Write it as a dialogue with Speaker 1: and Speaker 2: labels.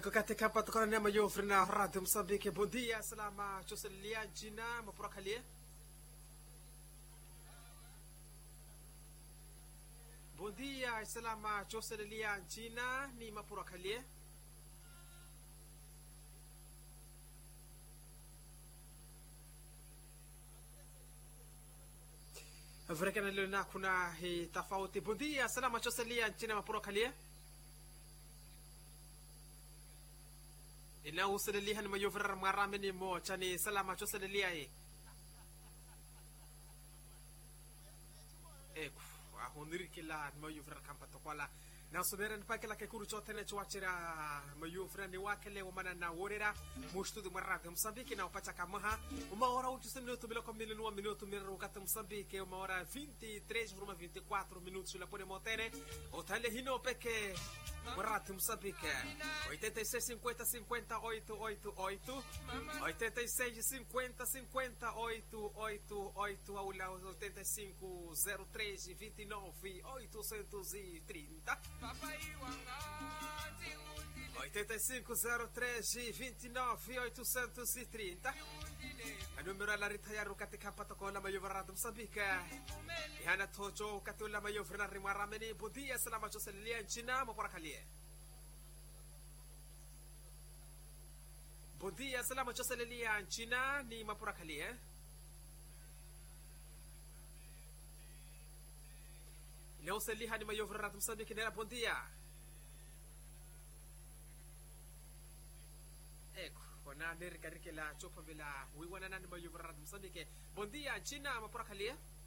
Speaker 1: katika patokana na mayofri na radio Msambiki. Bom dia, salama choselia jina mapurakalie. Bom dia, salama choselia jina ni mapurakalie. Vrekana leo na kuna hii tofauti. Bom dia, salama choselia jina mapurakalie. ina usalilihan mayofrar maramini mo chani salama cho saliliai eku ahoniri kila mayofrar kampato kwala na soberan pa kila ke kuru chote ne chwachira mayofrar ni wakele umana na worera mushtu de marrad msambiki na upacha kamaha uma hora u chuse minuto bila kwa minuto uma minuto mira ukata msambiki uma hora 23 vruma 24 minutos la pone motere otale hino peke Marrad Msambiki 86 50 50 888 86 50 50 888 ao lá 85 03 29 830 85 03 29 830 a numero alla ritayaru katika patoko la mayo varado Msambiki ihana tojo kati la mayo frena rimarameni budia salama choselelia nchina maporakalie budia salama choselelia nchina ni maporakalie leo seliha ni mayo varado Msambiki nera budia eko ona nerikarike la chopa vila wiwana nani mayo varado Msambiki budia nchina maporakalie